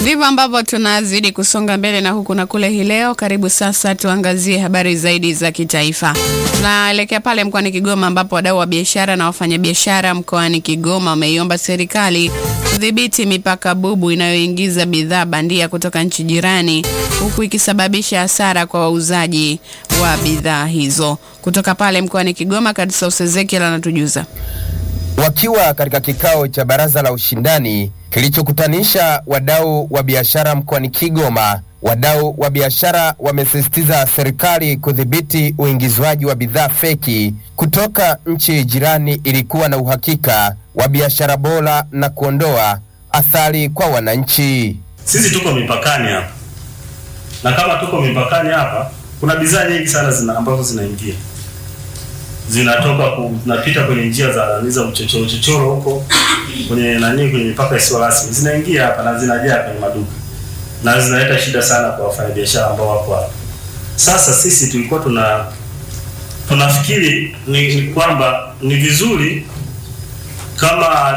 Ndivyo ambavyo tunazidi kusonga mbele na huku na kule hii leo. Karibu sasa tuangazie habari zaidi za kitaifa. Tunaelekea pale mkoani Kigoma ambapo wadau wa biashara na wafanyabiashara mkoani Kigoma wameiomba serikali kudhibiti mipaka bubu inayoingiza bidhaa bandia kutoka nchi jirani huku ikisababisha hasara kwa wauzaji wa bidhaa hizo. Kutoka pale mkoani Kigoma, Kadsaus Ezekiel anatujuza. Wakiwa katika kikao cha baraza la ushindani kilichokutanisha wadau wa biashara mkoani Kigoma, wadau wa biashara wamesisitiza serikali kudhibiti uingizwaji wa bidhaa feki kutoka nchi jirani ili kuwa na uhakika wa biashara bora na kuondoa athari kwa wananchi. Sisi tuko mipakani hapa, na kama tuko mipakani hapa, kuna bidhaa nyingi sana zina ambazo zinaingia zinatoka ku, zinapita kwenye njia za za uchochoro uchochoro huko kwenye nani kwenye mipaka isiyo rasmi zinaingia hapa na zinajaa kwenye maduka na zinaleta shida sana kwa wafanyabiashara ambao wako hapa. Sasa sisi tulikuwa tuna tunafikiri ni, ni kwamba ni vizuri kama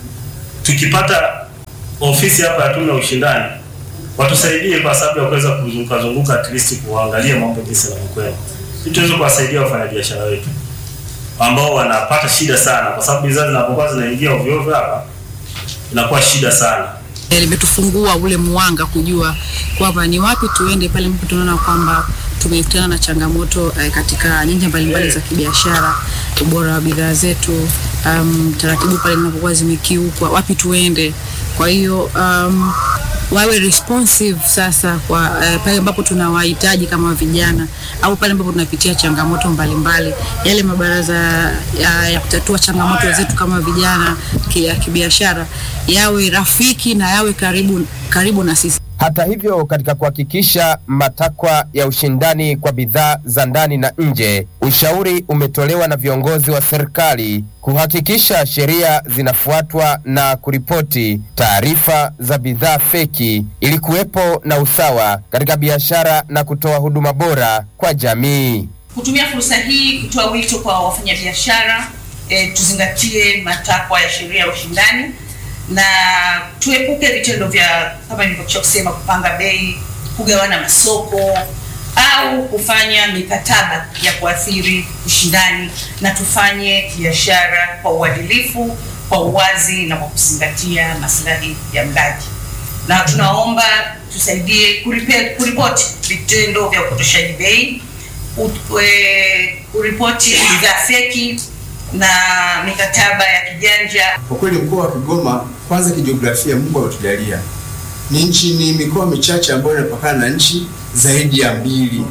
tukipata ofisi hapa ya tume ya ushindani watusaidie kwa sababu ya kuweza kuzunguka zunguka at least kuangalia mambo jinsi yanavyokwenda, ili tuweze kuwasaidia wafanyabiashara wetu ambao wanapata shida sana, kwa sababu bidhaa zinapokuwa zinaingia ovyo ovyo hapa inakuwa shida sana. limetufungua ule mwanga kujua kwamba ni wapi tuende pale ambapo tunaona kwamba tumekutana na changamoto eh, katika nyanja mbalimbali za kibiashara, ubora wa bidhaa zetu, um, taratibu pale zinapokuwa zimekiukwa, wapi tuende. Kwa hiyo um, wawe responsive sasa kwa eh, pale ambapo tunawahitaji kama vijana au pale ambapo tunapitia changamoto mbalimbali, yale mabaraza ya, ya kutatua changamoto zetu kama vijana ki- ya kibiashara yawe rafiki na yawe karibu, karibu na sisi. Hata hivyo, katika kuhakikisha matakwa ya ushindani kwa bidhaa za ndani na nje, ushauri umetolewa na viongozi wa serikali kuhakikisha sheria zinafuatwa na kuripoti taarifa za bidhaa feki ili kuwepo na usawa katika biashara na kutoa huduma bora kwa jamii. kutumia fursa hii kutoa wito kwa wafanyabiashara e, tuzingatie matakwa ya sheria ya ushindani na tuepuke vitendo vya kama nilivyokwisha kusema, kupanga bei, kugawana masoko au kufanya mikataba ya kuathiri ushindani, na tufanye biashara kwa uadilifu, kwa uwazi na kwa kuzingatia maslahi ya mlaji na tunaomba tusaidie kuripe- kuripoti vitendo vya upotoshaji bei, ut- e, kuripoti bidhaa feki na mikataba ya kijanja. Kwa kweli mkoa wa Kigoma, kwanza kijiografia, Mungu ametujalia ni nchi, ni mikoa michache ambayo inapakana na nchi zaidi ya mbili.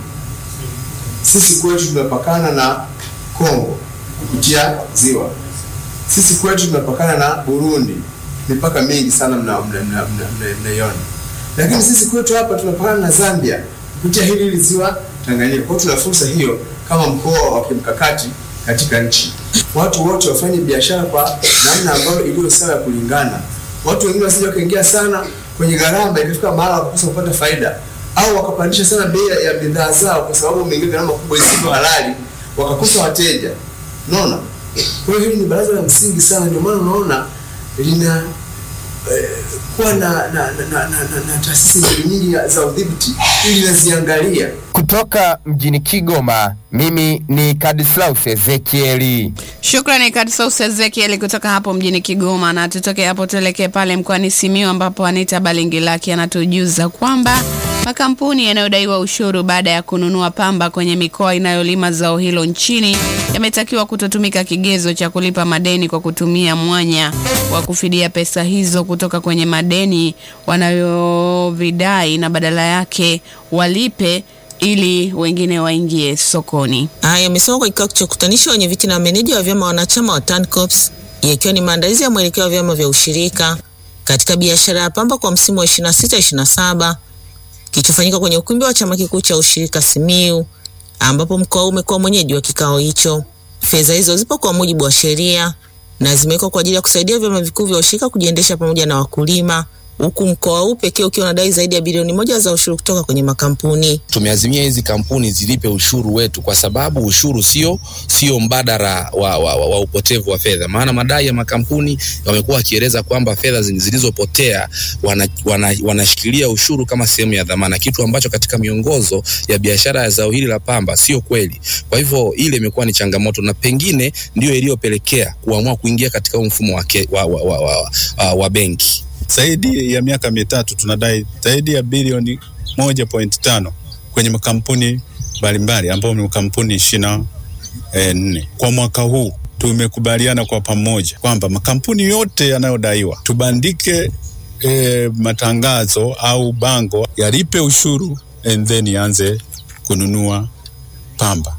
Sisi kwetu tunapakana na Kongo kupitia ziwa, sisi kwetu tunapakana na Burundi, mipaka mingi sana mnaiona mna, mna, mna, mna, mnaiona. lakini sisi kwetu hapa tunapakana na Zambia kupitia hili hili ziwa Tanganyika. Kwa hiyo tuna fursa hiyo kama mkoa wa kimkakati katika nchi. Watu wote wafanye biashara kwa namna ambayo iliyo sawa ya kulingana. Watu wengine wasije wakaingia sana kwenye gharama ikafika mahala wakakosa kupata faida, au wakapandisha sana bei ya bidhaa zao kwa sababu wameingia gharama kubwa isivyo halali, wakakosa wateja. Unaona? Kwa hiyo hili ni baraza la msingi sana, ndio maana unaona lina eh, kuwa na na, na, na, na, na, na taasisi nyingi nyingi za udhibiti ili naziangalia Kutoka mjini Kigoma, mimi ni Kadislaus Ezekieli. Shukrani Kadsaus Ezekiel kutoka hapo mjini Kigoma, na tutoke hapo tuelekee pale mkoani Simiyu ambapo Anita Balingilaki anatujuza kwamba makampuni yanayodaiwa ushuru baada ya kununua pamba kwenye mikoa inayolima zao hilo nchini yametakiwa kutotumika kigezo cha kulipa madeni kwa kutumia mwanya wa kufidia pesa hizo kutoka kwenye madeni wanayovidai na badala yake walipe ili wengine waingie sokoni. Haya yamesema kwa kikao cha kukutanisha wenye viti na meneja wa vyama wanachama wa TANCOPS yakiwa ni maandalizi ya mwelekeo wa vyama vya ushirika katika biashara ya pamba kwa msimu wa 26-27 kilichofanyika kwenye ukumbi wa chama kikuu cha ushirika Simiu, ambapo mkoa huu umekuwa mwenyeji wa kikao hicho. Fedha hizo zipo kwa mujibu wa sheria na zimewekwa kwa ajili ya kusaidia vyama vikuu vya ushirika kujiendesha pamoja na wakulima, huku mkoa huu pekee ukiwa unadai zaidi ya bilioni moja za ushuru kutoka kwenye makampuni. Tumeazimia hizi kampuni zilipe ushuru wetu, kwa sababu ushuru sio sio mbadala wa, wa, wa, wa upotevu wa fedha. Maana madai ya makampuni wamekuwa wakieleza kwamba fedha zilizopotea wanashikilia wana, wana ushuru kama sehemu ya dhamana, kitu ambacho katika miongozo ya biashara ya zao hili la pamba sio kweli. Kwa hivyo ile imekuwa ni changamoto na pengine ndio iliyopelekea kuamua kuingia katika mfumo wa, wa, wa, wa, wa, wa, wa benki. Zaidi ya miaka mitatu tunadai zaidi ya bilioni moja point tano kwenye makampuni mbalimbali ambayo ni makampuni ishirini na nne. Kwa mwaka huu tumekubaliana kwa pamoja kwamba makampuni yote yanayodaiwa tubandike e, matangazo au bango yalipe ushuru and then ianze kununua pamba.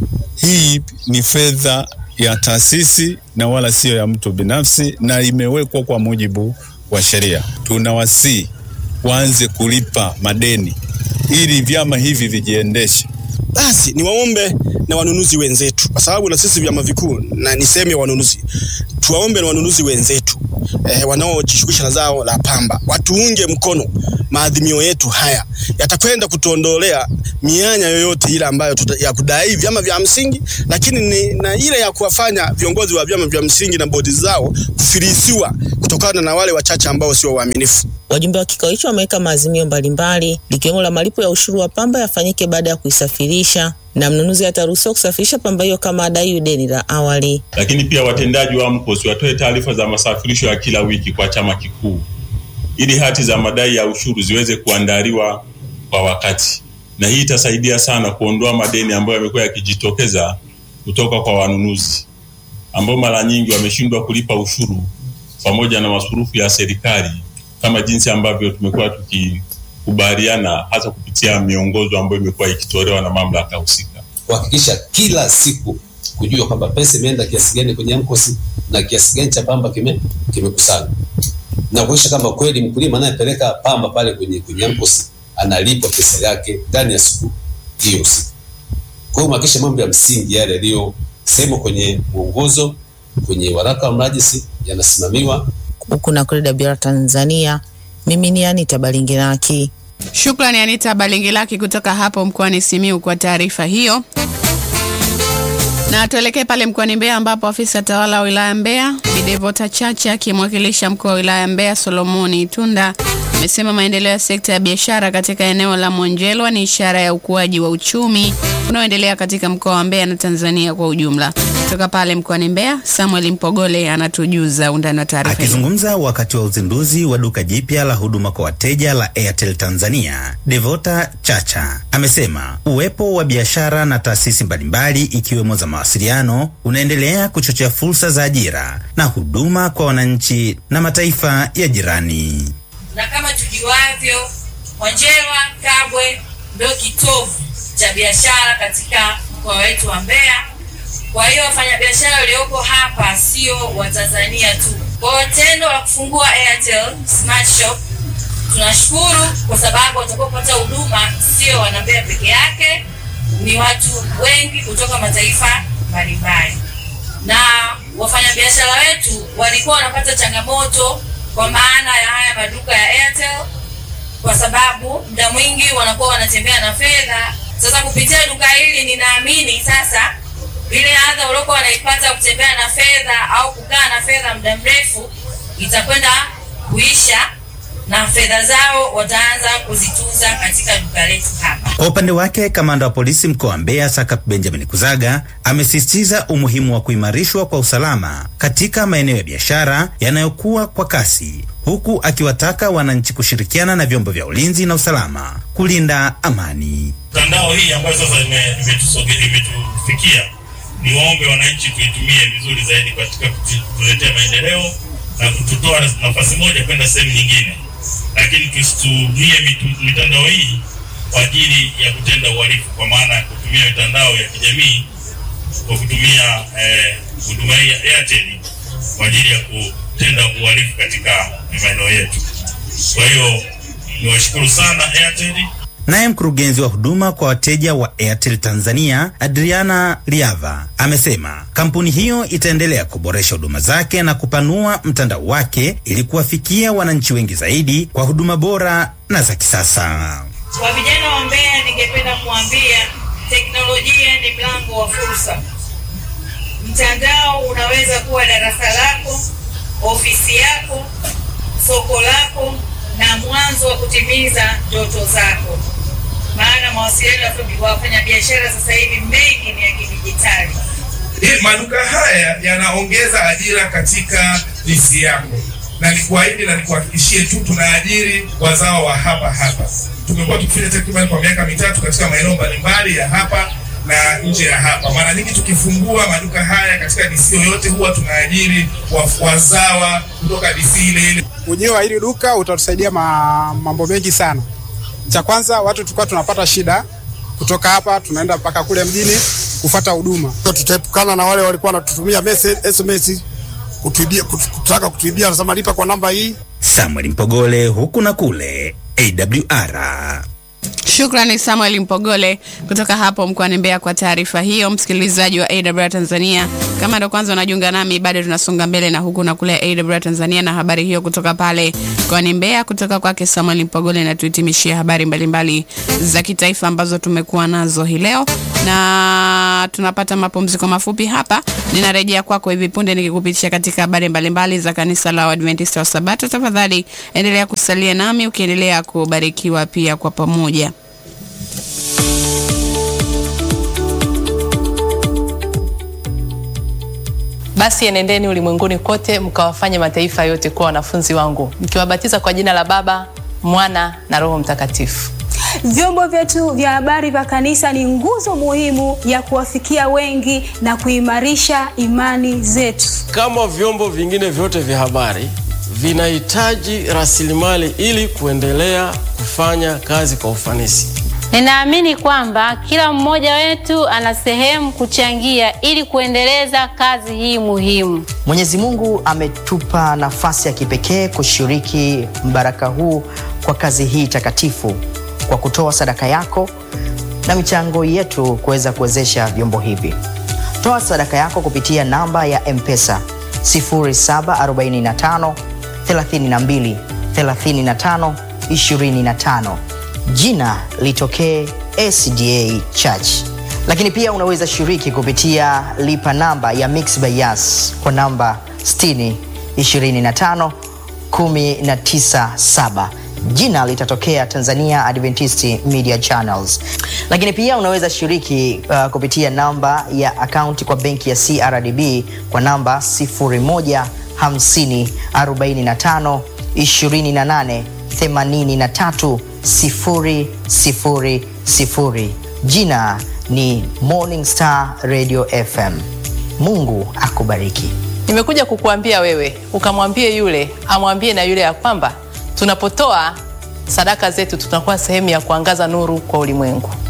Hii ni fedha ya taasisi na wala siyo ya mtu binafsi, na imewekwa kwa mujibu wa sheria. Tunawasii waanze kulipa madeni ili vyama hivi vijiendeshe. Basi ni waombe na wanunuzi wenzetu, kwa sababu na sisi vyama vikuu na ni sehemu ya wanunuzi, tuwaombe na wanunuzi wenzetu eh, wanaojishughulisha na zao la pamba watuunge mkono. Maadhimio yetu haya yatakwenda kutuondolea mianya yoyote ile ambayo tuta, ya kudai vyama vya msingi, lakini ni, na ile ya kuwafanya viongozi wa vyama vya msingi na bodi zao kufilisiwa kutokana na wale wachache ambao sio waaminifu. Wajumbe wa kikao hicho wameweka maazimio mbalimbali likiwemo la malipo ya ushuru wa pamba yafanyike baada ya kuisafirisha na mnunuzi ataruhusiwa kusafirisha pamba hiyo kama adai deni la awali. Lakini pia watendaji wa AMCOS watoe taarifa za masafirisho ya kila wiki kwa chama kikuu ili hati za madai ya ushuru ziweze kuandaliwa kwa wakati, na hii itasaidia sana kuondoa madeni ambayo yamekuwa yakijitokeza kutoka kwa wanunuzi ambao mara nyingi wameshindwa kulipa ushuru pamoja na masurufu ya serikali kama jinsi ambavyo tumekuwa tukikubaliana hasa kupitia miongozo ambayo imekuwa ikitolewa na mamlaka husika, kuhakikisha kila siku kujua kwamba pesa imeenda kiasi gani kwenye AMCOS na kiasi gani cha pamba kime kimekusanywa na kuhakikisha kwamba kweli mkulima anayepeleka pamba pale kwenye kwenye AMCOS analipwa pesa yake ndani ya siku hiyo siku. Kwa hiyo kuhakikisha mambo ya msingi yale yaliyo sehemu kwenye mwongozo kwenye waraka wa mrajisi yanasimamiwa huku na kule WR Tanzania. Mimi ni Anita Balingiraki. Shukrani Anita Balingilaki kutoka hapo mkoani Simiu kwa taarifa hiyo. Na tuelekee pale mkoani Mbeya ambapo afisa tawala wa wilaya Mbeya Bidevota Chacha akimwakilisha mkuu wa wilaya Mbeya Solomoni Itunda amesema maendeleo ya sekta ya biashara katika eneo la Monjelwa ni ishara ya ukuaji wa uchumi unaoendelea katika mkoa wa Mbeya na Tanzania kwa ujumla. Kutoka pale mkoani Mbeya, Samuel Mpogole anatujuza undani wa taarifa hii. Akizungumza wakati wa uzinduzi wa duka jipya la huduma kwa wateja la Airtel Tanzania, Devota Chacha amesema uwepo wa biashara na taasisi mbalimbali ikiwemo za mawasiliano unaendelea kuchochea fursa za ajira na huduma kwa wananchi na mataifa ya jirani. Na kama tujuavyo, Monjelwa Kabwe ndio kitovu cha biashara katika mkoa wetu wa Mbeya. Kwa hiyo wafanyabiashara walioko hapa sio Watanzania tu. Kwa hiyo tendo la kufungua Airtel Smart Shop tunashukuru kwa sababu watakaopata huduma sio wanambeya peke yake, ni watu wengi kutoka mataifa mbalimbali, na wafanyabiashara wetu walikuwa wanapata changamoto kwa maana ya haya maduka ya Airtel, kwa sababu muda mwingi wanakuwa wanatembea na fedha. Sasa kupitia duka hili, ninaamini sasa ile adha uliokuwa wanaipata kutembea na fedha au kukaa na fedha muda mrefu itakwenda kuisha na fedha zao wataanza kuzitunza katika duka letu hapa. Kwa upande wake, kamanda wa polisi mkoa wa Mbeya Sakap Benjamin Kuzaga amesisitiza umuhimu wa kuimarishwa kwa usalama katika maeneo ya biashara yanayokuwa kwa kasi, huku akiwataka wananchi kushirikiana na vyombo vya ulinzi na usalama kulinda amani. Mtandao hii ambayo sasa imetufikia, ni waombe wananchi tuitumie vizuri zaidi katika kutuletea maendeleo na kututoa nafasi moja kwenda sehemu nyingine, lakini tusitumie mitandao hii kwa ajili ya kutenda uhalifu, kwa maana ya kutumia mitandao ya kijamii kwa kutumia huduma eh, hii ya Airtel kwa ajili ya kutenda uhalifu katika maeneo yetu. Kwa hiyo niwashukuru sana Airtel. Naye mkurugenzi wa huduma kwa wateja wa Airtel Tanzania Adriana Liava amesema kampuni hiyo itaendelea kuboresha huduma zake na kupanua mtandao wake ili kuwafikia wananchi wengi zaidi kwa huduma bora na za kisasa. Kwa vijana wa Mbeya, ningependa kuambia teknolojia ni mlango wa fursa. Mtandao unaweza kuwa darasa lako, ofisi yako, soko lako na mwanzo wa kutimiza ndoto zako, maana mawasiliano ya wafanyabiashara sasa hivi mengi ni ya kidijitali. Hii maduka haya yanaongeza ajira katika DC yako, na nikuahidi na nikuhakikishie tu tunaajiri wazao wa hapa hapa. Tumekuwa tukifanya takriban kwa miaka mitatu katika maeneo mbalimbali ya hapa na nje ya hapa. Mara nyingi tukifungua maduka haya katika DC yoyote, huwa tunaajiri wa- wazawa kutoka DC ile ile. Ujio wa hili duka utatusaidia ma, mambo mengi sana. Cha kwanza, watu tulikuwa tunapata shida kutoka hapa tunaenda mpaka kule mjini kufata huduma. Tutaepukana na wale walikuwa wanatutumia message SMS kutuibia, kut- kutaka kutuibia, wanasema lipa kwa namba hii. Samuel Mpogole, huku na kule, AWR. Shukrani Samuel Mpogole kutoka hapo mkoani Mbeya kwa taarifa hiyo. Msikilizaji wa AWR Tanzania, kama ndo kwanza unajiunga nami, bado tunasonga mbele na huku na kule AWR Tanzania na habari hiyo kutoka pale mkoani Mbeya kutoka kwake Samuel Mpogole, na tuhitimishie habari mbalimbali za kitaifa ambazo tumekuwa nazo hii leo, na tunapata mapumziko mafupi hapa. Ninarejea kwako hivi punde nikikupitisha katika habari mbalimbali za kanisa la Waadventista wa Sabato. Tafadhali endelea kusalia nami ukiendelea kubarikiwa pia kwa pamoja. Basi enendeni ulimwenguni kote mkawafanye mataifa yote kuwa wanafunzi wangu, mkiwabatiza kwa jina la Baba, Mwana na Roho Mtakatifu. Vyombo vyetu vya habari vya kanisa ni nguzo muhimu ya kuwafikia wengi na kuimarisha imani zetu. Kama vyombo vingine vyote vya habari vinahitaji rasilimali ili kuendelea kufanya kazi kwa ufanisi. Ninaamini kwamba kila mmoja wetu ana sehemu kuchangia ili kuendeleza kazi hii muhimu. Mwenyezi Mungu ametupa nafasi ya kipekee kushiriki mbaraka huu kwa kazi hii takatifu kwa kutoa sadaka yako na michango yetu kuweza kuwezesha vyombo hivi. Toa sadaka yako kupitia namba ya M-Pesa 0745 32 35 25. Jina litokee SDA Church. Lakini pia unaweza shiriki kupitia lipa namba ya Mixx by Yas kwa namba 60 25 197 jina litatokea Tanzania Adventist Media Channels. Lakini pia unaweza shiriki uh, kupitia namba ya akaunti kwa benki ya CRDB kwa namba 0150 45 28 83 000. Jina ni Morning Star Radio FM. Mungu akubariki. Nimekuja kukuambia wewe ukamwambie yule amwambie na yule ya kwamba tunapotoa sadaka zetu tunakuwa sehemu ya kuangaza nuru kwa ulimwengu.